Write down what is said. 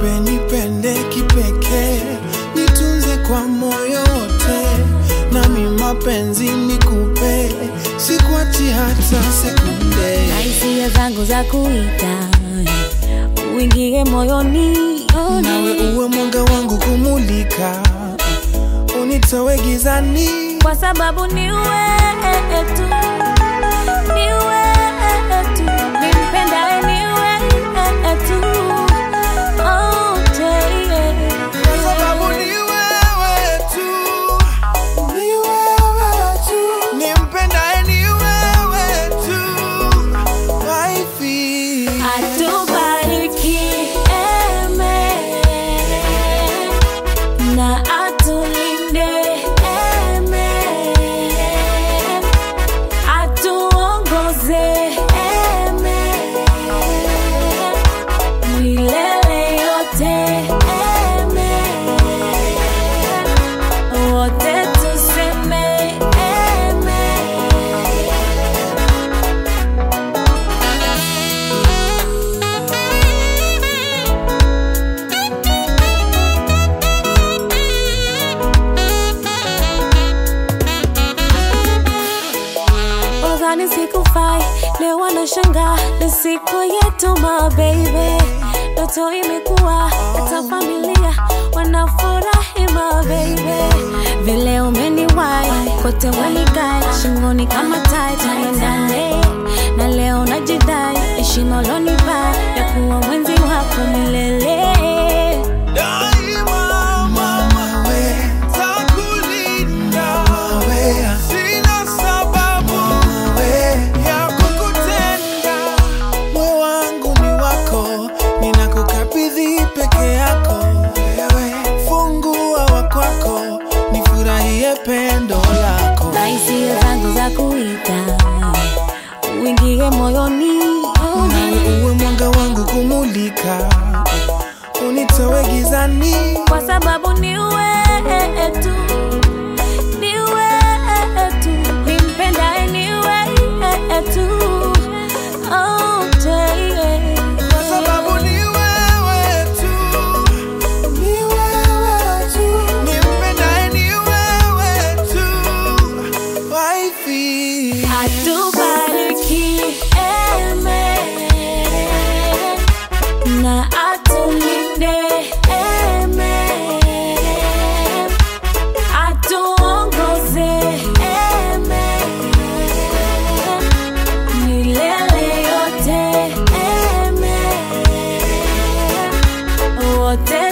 bebe nipende kipekee nitunze kwa moyo wote nami mapenzi nikupe sikuachi hata sekunde na hisia zangu za kuita uingie moyoni nawe uwe mwanga wangu kumulika unitowe gizani kwa sababu ni wewe tu, ni wewe tu, nimpendaye ni wewe tu. Oh, yeah. Kwa sababu ni wewe tu, ni wewe tu, nimpendaye ni wewe tu, waifi. Atubariki, amen. na atulinde, amen. atuongoze, amen. milele yote, amen. wote tuseme amen. Nadhani sikufai, leo wanashangaa ni siku yetu my baby. Ndoto imekuwa hata familia wanafurahi my baby. Vile umeniwai kote wanikai shingoni kama tai tuendane na leo najidai heshima ulonipa ya kuwa mwenzi wako milele. Daima mama we, takulinda we, sina sababu we ya kukutenda. Moyo wangu ni wako, ninakukabidhi peke yako. Wewe fungua wa kwako, nifurahie pendo lako. na hisia zangu za kuita uingie moyoni Nawe uwe mwanga wangu kumulika, unitowe gizani. kwa sababu ni wewe tu, ni wewe tu, nimpendaye ni wewe tu. Oh, yeah. Kwa sababu ni wewe tu, ni wewe tu, nimpendaye ni wewe tu, waifi. Atubariki, amen. na atulinde, amen. atuongoze, amen. milele yote, amen. wote